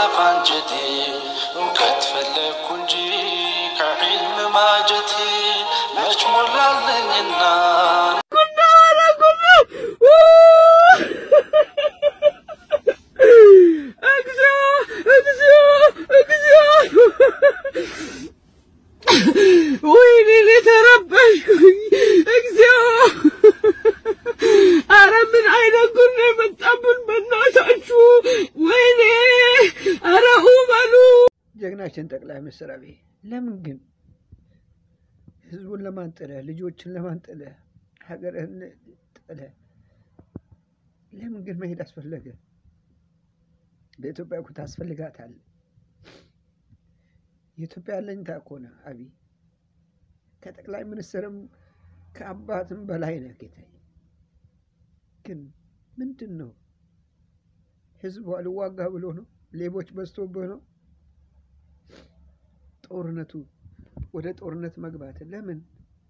ባንጀቴ እውቀት ፈለግኩ እንጂ ከዒልም ማጀቴ መች ሞላለኝና ወይኔ እኔ ተረበሽኩኝ። እግዚኦ! አረ ምን አይነት ጉድ ነው የመጣብን በእናታችሁ! ወይኔ! አረ በሉ! ጀግናችን ጠቅላይ ሚኒስትር አብይ ለምን ግን ህዝቡን ለማን ጥለህ ልጆችን ለማን ጥለህ ሀገርህን ጥለህ ለምን ግን መሄድ አስፈለገ? ለኢትዮጵያ እኮ ታስፈልጋታለህ። የኢትዮጵያ አለኝታ እኮ ነህ አብይ። ከጠቅላይ ሚኒስትርም ከአባትም በላይ ነህ ጌታዬ። ግን ምንድን ነው ህዝቡ አልዋጋ ብሎ ነው? ሌቦች በዝቶብህ ነው? ጦርነቱ ወደ ጦርነት መግባት ለምን?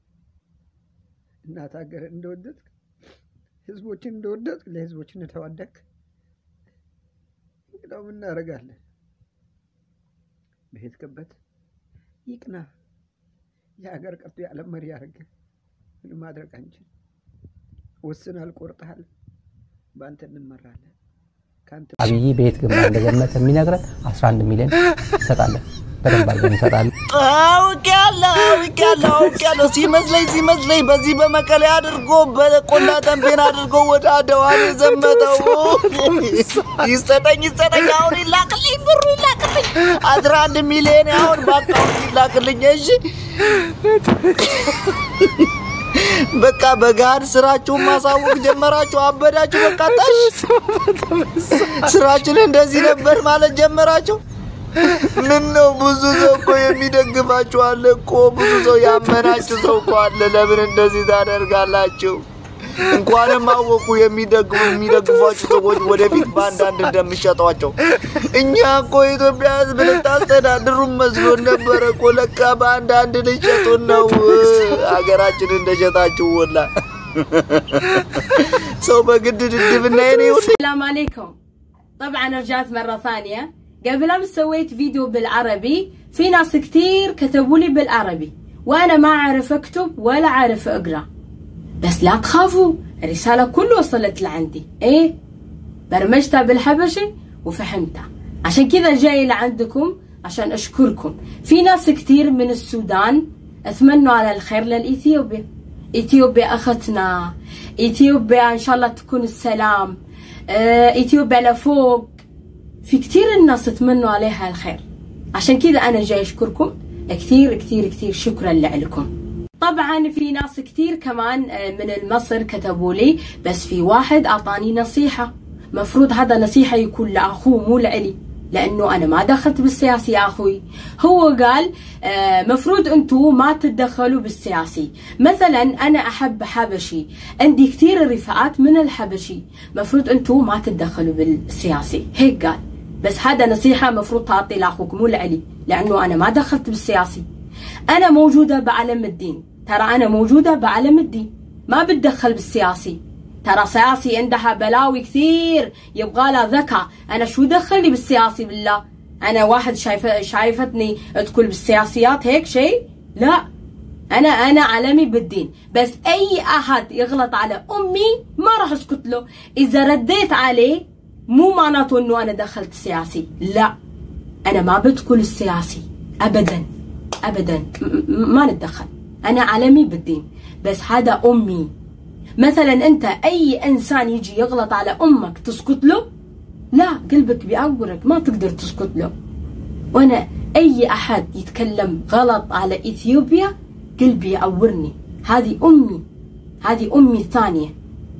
እናት ሀገር እንደወደድክ ህዝቦችን እንደወደድክ ለህዝቦች እንደተዋደክ እንግዳው ምን እናደርጋለን? በሄድክበት ይቅና። የሀገር ቀርቶ የዓለም መሪ ያደርግ ምን ማድረግ አንችል። ወስናል፣ ቆርጠሃል። በአንተ እንመራለን። ከአንተ አብይ በየት ግንባር እንደዘመተ የሚነግረን 11 ሚሊዮን እንሰጣለን። በደንብ አድርገን እንሰጣለን። አውቄያለሁ አውቄያለሁ አውቄያለሁ። ሲመስለኝ ሲመስለኝ በዚህ በመቀሌ አድርጎ በቆላ ተንቤን አድርጎ ወደ አድዋ ነው የዘመተው። ይሰጠኝ ይሰጠኝ፣ አሁን ይላክልኝ፣ ብሩ ይላክልኝ። አስራ አንድ ሚሊዮን አሁን በአካውንት ይላክልኝ። እሺ በቃ በጋድ ስራችሁን ማሳወቅ ጀመራችሁ። አበዳችሁ። በቃ ታሽ ስራችን እንደዚህ ነበር ማለት ጀመራችሁ። ምን ነው ብዙ ሰው እኮ የሚደግፋችሁ አለ እኮ ብዙ ሰው ያመናችሁ ሰው እኮ አለ። ለምን እንደዚህ ታደርጋላችሁ? እንኳንም አወቁ የሚደግፉ የሚደግፏችሁ ሰዎች ወደፊት በአንዳንድ እንደሚሸጧቸው። እኛ እኮ የኢትዮጵያ ሕዝብ ልታስተዳድሩን መስሎን ነበረ እኮ ለካ በአንዳንድ ልሸጡን ነው። ሀገራችን እንደሸጣችሁ ወላ ሰው በግድ ድድብና የኔ السلام عليكم طبعا رجعت مرة ثانية قبل أمس سويت فيديو بالعربي في ناس كتير كتبوا لي بالعربي وأنا ما أعرف أكتب ولا أعرف أقرأ بس لا تخافوا الرسالة كله وصلت لعندي إيه برمجتها بالحبشي وفهمتها عشان كذا جاي لعندكم عشان أشكركم في ناس كتير من السودان أتمنوا على الخير للإثيوبيا إثيوبيا أختنا إثيوبيا إن شاء الله تكون السلام آه، إثيوبيا لفوق في كتير الناس تمنوا عليها الخير عشان كذا أنا جاي أشكركم كثير كثير كثير شكرا لكم طبعا في ناس كثير كمان آه، من مصر كتبوا لي بس في واحد أعطاني نصيحة مفروض هذا نصيحة يكون لأخوه مو لإلي لأنه أنا ما دخلت بالسياسي يا أخوي هو قال آه، مفروض أنتوا ما تتدخلوا بالسياسي مثلا أنا أحب حبشي عندي كثير رفقات من الحبشي مفروض أنتوا ما تتدخلوا بالسياسي هيك قال بس هذا نصيحة مفروض تعطي لأخوك مو لإلي لأنه أنا ما دخلت بالسياسي أنا موجودة بعلم الدين ترى أنا موجودة بعلم الدين ما بتدخل بالسياسي ترى سياسي عندها بلاوي كثير يبغى لها ذكاء انا شو دخلني بالسياسي بالله انا واحد شايفه شايفتني ادخل بالسياسيات هيك شيء لا انا انا علمي بالدين بس اي احد يغلط على امي ما راح اسكت له اذا رديت عليه مو معناته انه انا دخلت سياسي لا انا ما بدخل السياسي ابدا ابدا م- م- ما نتدخل انا علمي بالدين بس هذا امي مثلا انت اي انسان يجي يغلط على امك تسكت له لا قلبك بيعورك ما تقدر تسكت له وانا اي احد يتكلم غلط على اثيوبيا قلبي يعورني هذه امي هذه امي الثانيه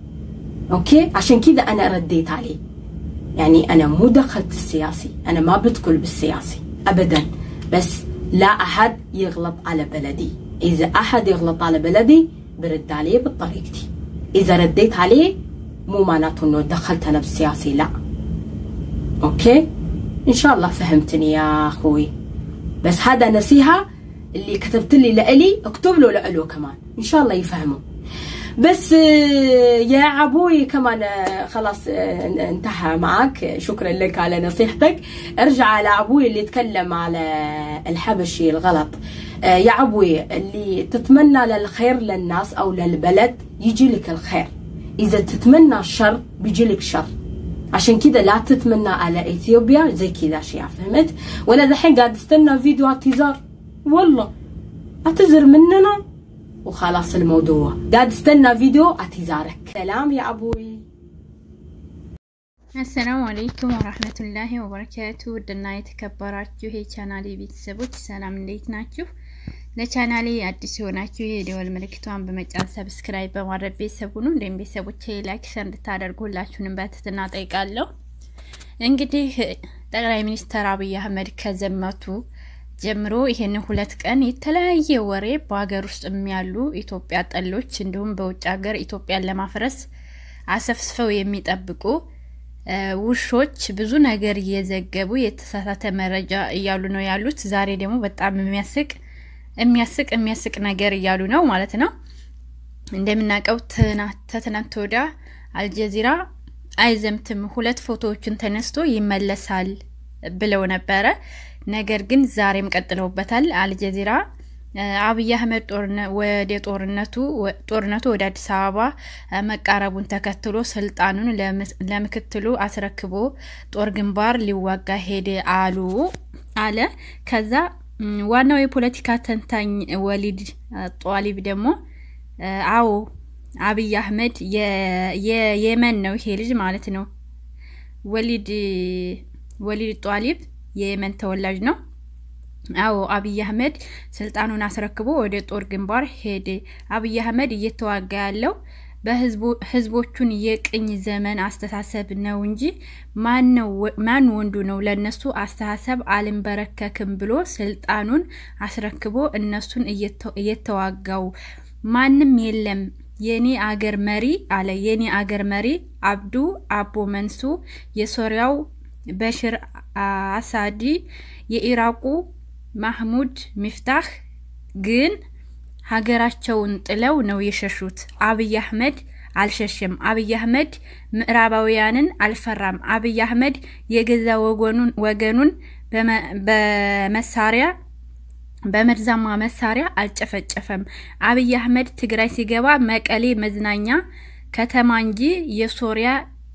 اوكي عشان كذا انا رديت عليه يعني انا مو دخلت السياسي انا ما بدخل بالسياسي ابدا بس لا احد يغلط على بلدي اذا احد يغلط على بلدي برد عليه بطريقتي اذا رديت عليه مو معناته انه دخلت انا بالسياسي لا اوكي ان شاء الله فهمتني يا اخوي بس هذا نصيحه اللي كتبت لي لإلي اكتب له لإله كمان ان شاء الله يفهمه بس آه، يا عبوي كمان آه، خلاص آه، انتهى معك شكرا لك على نصيحتك ارجع على عبوي اللي يتكلم على الحبشي الغلط آه، يا عبوي اللي تتمنى للخير للناس او للبلد يجي لك الخير اذا تتمنى الشر بيجي لك شر عشان كذا لا تتمنى على اثيوبيا زي كذا اشياء فهمت وانا دحين قاعد استنى فيديو اعتذار والله اعتذر مننا وخلاص الموضوع قاعد استنى فيديو اعتذارك سلام يا ابوي አሰላሙ አለይኩም ወራህመቱላሂ ወበረካቱ ውድና የተከበራችሁ የቻናሌ ቤተሰቦች ሰላም እንዴት ናችሁ? ለቻናሌ አዲስ የሆናችሁ የደወል ምልክቷን በመጫን ሰብስክራይብ በማድረግ ቤተሰብ ሁኑ። እንዲሁም ቤተሰቦች ላይክ ሸር እንድታደርጉ ሁላችሁንም በትህትና ጠይቃለሁ። እንግዲህ ጠቅላይ ሚኒስትር አብይ አህመድ ከዘመቱ ጀምሮ ይህንን ሁለት ቀን የተለያየ ወሬ በሀገር ውስጥ ያሉ ኢትዮጵያ ጠሎች እንዲሁም በውጭ ሀገር ኢትዮጵያን ለማፍረስ አሰፍስፈው የሚጠብቁ እ ውሾች ብዙ ነገር እየዘገቡ የተሳሳተ መረጃ እያሉ ነው ያሉት። ዛሬ ደግሞ በጣም የሚያስቅ የሚያስቅ የሚያስቅ ነገር እያሉ ነው ማለት ነው። እንደምናውቀው ተትናንት ወዲያ አልጀዚራ አይዘምትም ሁለት ፎቶዎችን ተነስቶ ይመለሳል ብለው ነበረ። ነገር ግን ዛሬም ቀጥለውበታል። አልጀዚራ አብይ አህመድ ወደ ጦርነቱ ጦርነቱ ወደ አዲስ አበባ መቃረቡን ተከትሎ ስልጣኑን ለምክትሉ አስረክቦ ጦር ግንባር ሊዋጋ ሄደ አሉ አለ። ከዛ ዋናው የፖለቲካ ተንታኝ ወሊድ ጧሊብ ደግሞ አዎ አብይ አህመድ የየመን ነው ይሄ ልጅ ማለት ነው። ወሊድ ወሊድ ጧሊብ የየመን ተወላጅ ነው። አዎ አብይ አህመድ ስልጣኑን አስረክቦ ወደ ጦር ግንባር ሄደ። አብይ አህመድ እየተዋጋ ያለው በህዝቦቹን የቅኝ ዘመን አስተሳሰብ ነው እንጂ ማን ወንዱ ነው ለነሱ አስተሳሰብ አልንበረከክም ብሎ ስልጣኑን አስረክቦ እነሱን እየተዋጋው ማንም የለም። የኔ አገር መሪ አለ። የኔ አገር መሪ አብዱ አቦ መንሱ፣ የሶሪያው በሽር አሳዲ፣ የኢራቁ ማህሙድ ሚፍታህ ግን ሀገራቸውን ጥለው ነው የሸሹት። አብይ አህመድ አልሸሸም። አብይ አህመድ ምዕራባውያንን አልፈራም። አብይ አህመድ የገዛ ወገኑን በመሳሪያ በመርዛማ መሳሪያ አልጨፈጨፈም። አብይ አህመድ ትግራይ ሲገባ መቀሌ መዝናኛ ከተማ እንጂ የሶሪያ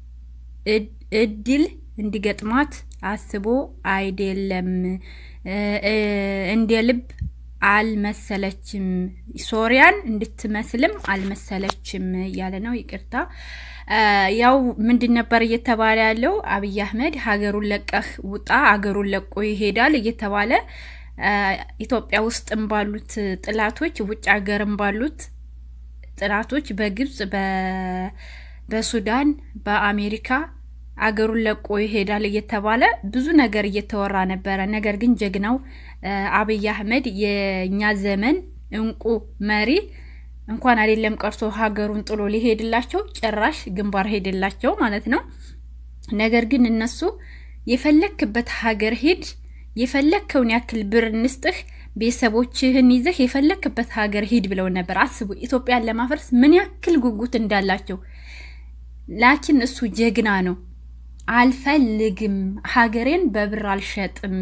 እድል እንዲገጥማት አስቦ አይደለም። እንደ ልብ አልመሰለችም፣ ሶሪያን እንድትመስልም አልመሰለችም እያለ ነው። ይቅርታ ያው ምንድን ነበር እየተባለ ያለው? አብይ አህመድ ሀገሩን ለቀህ ውጣ፣ ሀገሩን ለቆ ይሄዳል እየተባለ ኢትዮጵያ ውስጥም ባሉት ጥላቶች፣ ውጭ ሀገርም ባሉት ጥላቶች በግብጽ፣ በሱዳን፣ በአሜሪካ አገሩን ለቆ ይሄዳል እየተባለ ብዙ ነገር እየተወራ ነበረ። ነገር ግን ጀግናው አብይ አህመድ የእኛ ዘመን እንቁ መሪ እንኳን አይደለም ቀርቶ ሀገሩን ጥሎ ሊሄድላቸው ጭራሽ ግንባር ሄድላቸው ማለት ነው። ነገር ግን እነሱ የፈለክበት ሀገር ሂድ፣ የፈለከውን ያክል ብር እንስጥህ፣ ቤተሰቦችህን ይዘህ የፈለክበት ሀገር ሂድ ብለው ነበር። አስቡ ኢትዮጵያን ለማፍረስ ምን ያክል ጉጉት እንዳላቸው። ላኪን እሱ ጀግና ነው። አልፈልግም፣ ሀገሬን በብር አልሸጥም፣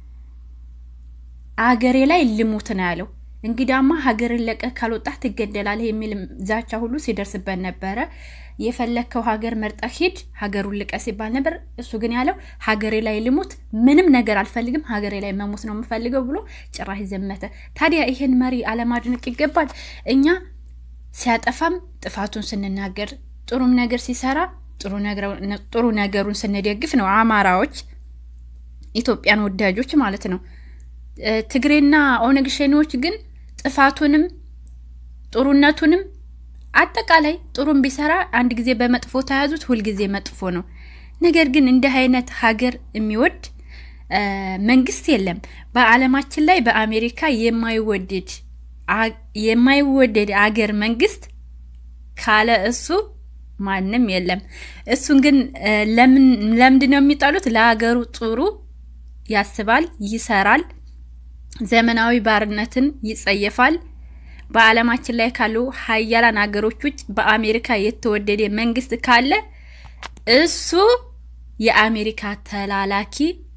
አገሬ ላይ ልሙት ነው ያለው። እንግዳማ ሀገርን ለቀህ ካልወጣህ ትገደላለህ የሚል ዛቻ ሁሉ ሲደርስበት ነበረ። የፈለግከው ሀገር መርጠህ ሂድ፣ ሀገሩን ልቀህ ሲባል ነበር። እሱ ግን ያለው ሀገሬ ላይ ልሙት፣ ምንም ነገር አልፈልግም፣ ሀገሬ ላይ መሞት ነው የምፈልገው ብሎ ጭራሽ ዘመተ። ታዲያ ይህን መሪ አለማድነቅ ይገባል። እኛ ሲያጠፋም ጥፋቱን ስንናገር፣ ጥሩም ነገር ሲሰራ ጥሩ ነገሩን ስንደግፍ ነው አማራዎች፣ ኢትዮጵያን ወዳጆች ማለት ነው። ትግሬና ኦነግ ሸኔዎች ግን ጥፋቱንም ጥሩነቱንም አጠቃላይ ጥሩም ቢሰራ አንድ ጊዜ በመጥፎ ተያዙት፣ ሁልጊዜ መጥፎ ነው። ነገር ግን እንዲህ አይነት ሀገር የሚወድ መንግስት የለም በዓለማችን ላይ በአሜሪካ የማይወደድ የማይወደድ አገር መንግስት ካለ እሱ ማንም የለም። እሱን ግን ለምንድን ነው የሚጣሉት? ለሀገሩ ጥሩ ያስባል፣ ይሰራል፣ ዘመናዊ ባርነትን ይጸየፋል፣ በዓለማችን ላይ ካሉ ሀያላን ሀገሮች ውጭ በአሜሪካ የተወደደ መንግስት ካለ እሱ የአሜሪካ ተላላኪ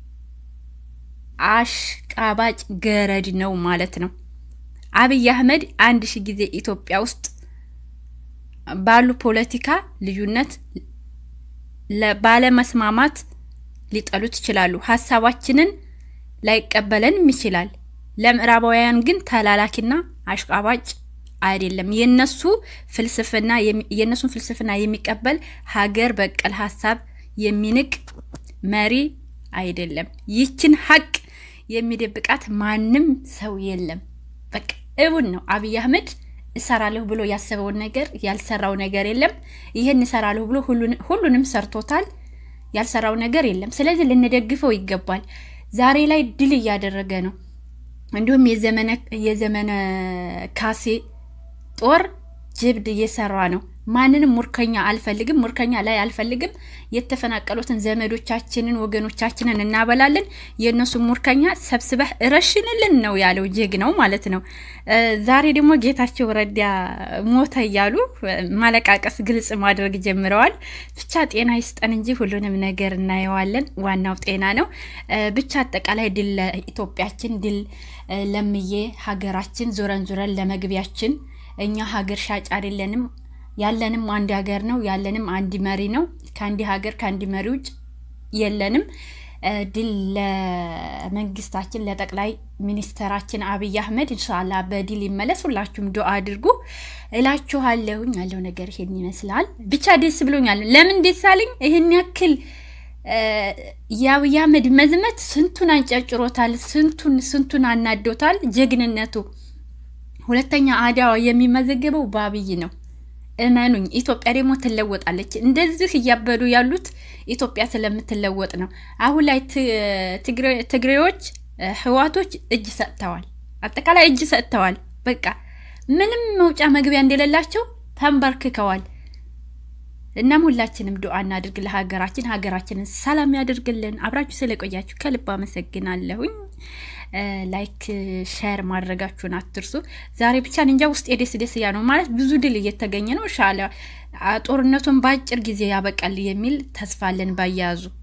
አሽቃባጭ ገረድ ነው ማለት ነው። አብይ አህመድ አንድ ሺህ ጊዜ ኢትዮጵያ ውስጥ ባሉ ፖለቲካ ልዩነት ባለመስማማት ሊጠሉት ይችላሉ። ሀሳባችንን ላይቀበለንም ይችላል። ለምዕራባውያን ግን ተላላኪና አሽቃባጭ አይደለም። የነሱ ፍልስፍና የነሱን ፍልስፍና የሚቀበል ሀገር በቀል ሀሳብ የሚንቅ መሪ አይደለም። ይችን ሀቅ የሚደብቃት ማንም ሰው የለም። በቃ እውን ነው። አብይ አህመድ እሰራለሁ ብሎ ያሰበውን ነገር ያልሰራው ነገር የለም። ይህን እሰራለሁ ብሎ ሁሉንም ሰርቶታል። ያልሰራው ነገር የለም። ስለዚህ ልንደግፈው ይገባል። ዛሬ ላይ ድል እያደረገ ነው። እንዲሁም የዘመነ ካሴ ጦር ጀብድ እየሰራ ነው። ማንንም ሙርከኛ አልፈልግም፣ ሙርከኛ ላይ አልፈልግም። የተፈናቀሉትን ዘመዶቻችንን ወገኖቻችንን እናበላለን። የእነሱ ሙርከኛ ሰብስበህ እረሽንልን ነው ያለው ጀግናው ማለት ነው። ዛሬ ደግሞ ጌታቸው ረዳ ሞተ እያሉ ማለቃቀስ ግልጽ ማድረግ ጀምረዋል። ብቻ ጤና ይስጠን እንጂ ሁሉንም ነገር እናየዋለን። ዋናው ጤና ነው። ብቻ አጠቃላይ ድል ለኢትዮጵያችን፣ ድል ለምዬ ሀገራችን፣ ዙረን ዙረን ለመግቢያችን እኛ ሀገር ሻጭ አይደለንም። ያለንም አንድ ሀገር ነው። ያለንም አንድ መሪ ነው። ከአንድ ሀገር ከአንድ መሪ ውጭ የለንም። ድል ለመንግስታችን፣ ለጠቅላይ ሚኒስተራችን አብይ አህመድ እንሻላ በድል ይመለስ። ሁላችሁም ዱአ አድርጉ እላችኋለሁኝ። ያለው ነገር ይሄን ይመስላል። ብቻ ደስ ብሎኛል። ለምን ደስ አለኝ? ይህን ያክል የአብይ አህመድ መዝመት ስንቱን አንጨጭሮታል፣ ስንቱን ስንቱን አናዶታል። ጀግንነቱ ሁለተኛ አድዋ የሚመዘገበው በአብይ ነው። እመኑኝ ኢትዮጵያ ደግሞ ትለወጣለች። እንደዚህ እያበዱ ያሉት ኢትዮጵያ ስለምትለወጥ ነው። አሁን ላይ ትግሬዎች፣ ህዋቶች እጅ ሰጥተዋል። አጠቃላይ እጅ ሰጥተዋል። በቃ ምንም መውጫ መግቢያ እንደሌላቸው ተንበርክከዋል። እናም ሁላችንም ዱዓ እናድርግ ለሀገራችን፣ ሀገራችንን ሰላም ያድርግልን። አብራችሁ ስለቆያችሁ ከልብ አመሰግናለሁኝ። ላይክ ሼር ማድረጋችሁን አትርሱ። ዛሬ ብቻ እንጃ ውስጥ የደስ ደስ እያ ነው ማለት ብዙ ድል እየተገኘ ነው። ሻለ ጦርነቱን በአጭር ጊዜ ያበቃል የሚል ተስፋ አለን ባያያዙ